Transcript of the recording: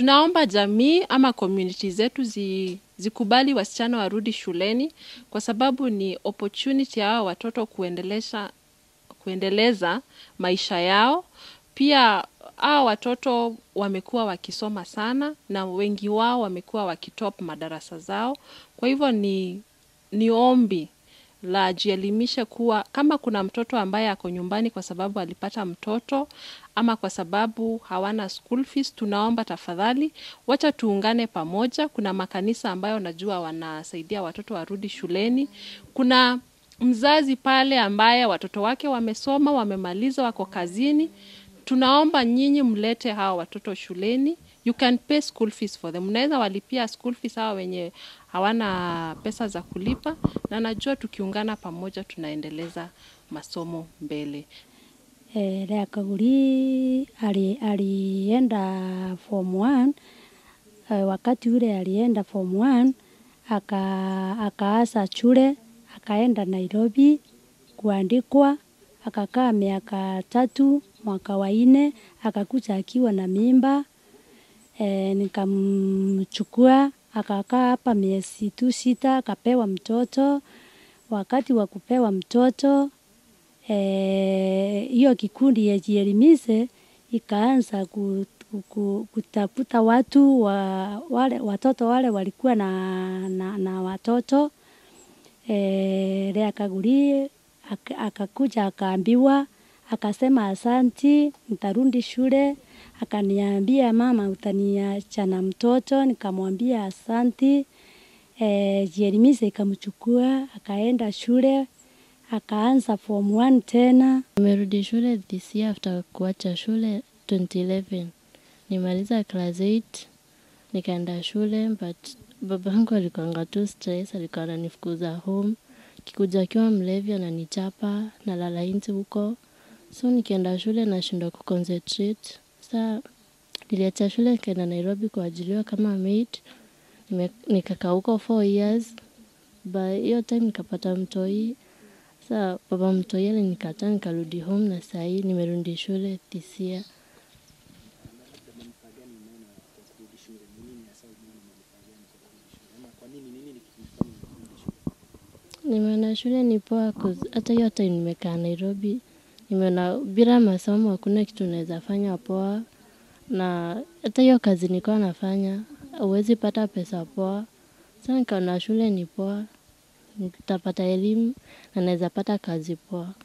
tunaomba jamii ama community zetu zi, zikubali wasichana warudi shuleni kwa sababu ni opportunity ya hawa watoto kuendelesha kuendeleza maisha yao. Pia hawa watoto wamekuwa wakisoma sana na wengi wao wamekuwa wakitop madarasa zao. Kwa hivyo ni, ni ombi la jielimishe kuwa kama kuna mtoto ambaye ako nyumbani kwa sababu alipata mtoto ama kwa sababu hawana school fees, tunaomba tafadhali, wacha tuungane pamoja. Kuna makanisa ambayo najua wanasaidia watoto warudi shuleni. Kuna mzazi pale ambaye watoto wake wamesoma, wamemaliza, wako kazini. Tunaomba nyinyi mlete hawa watoto shuleni. You can pay school fees for them. Mnaweza walipia school fees hawa wenye hawana pesa za kulipa, na najua tukiungana pamoja tunaendeleza masomo mbele. Eh, Lea Kaguri ali, alienda form 1 eh, wakati ule alienda form 1 aka akaasa shule akaenda Nairobi kuandikwa, akakaa miaka tatu, mwaka wa nne akakuja akiwa na mimba e, nikamchukua akakaa hapa miezi tu sita, akapewa mtoto. Wakati wa kupewa mtoto hiyo e, kikundi ya Jielimishe ikaanza ku, ku, ku, kutafuta watu wa, wale, watoto wale walikuwa na, na, na watoto e, Lea Kaguri ak- akakuja akaambiwa, akasema asanti, nitarudi shule. Akaniambia mama, utaniacha na mtoto? Nikamwambia asanti. E, Jielimishe ikamchukua akaenda shule akaanza form 1 tena. Nimerudi shule this year after kuacha shule 2011. Nimaliza class 8 nikaenda shule but babangu alikuanga tu stress, alikuwa ananifukuza home. Kikuja akiwa mlevi ananichapa, nalala nje huko. So nikienda shule nashindwa kuconcentrate. Sa niliacha shule nikaenda Nairobi kuajiriwa kama maid. Nime- Nikakaa huko 4 years. By hiyo time nikapata mtoi Sa baba mtoi alinikataa nikarudi home na sahii nimerudi shule this year. Nimeona shule ni poa 'cause hata hiyo time nimekaa Nairobi, nimeona bila masomo hakuna kitu naweza fanya poa, na hata hiyo kazi nilikuwa nafanya huwezi pata pesa poa. Sa nikaona shule ni poa, nitapata elimu na naweza pata kazi poa.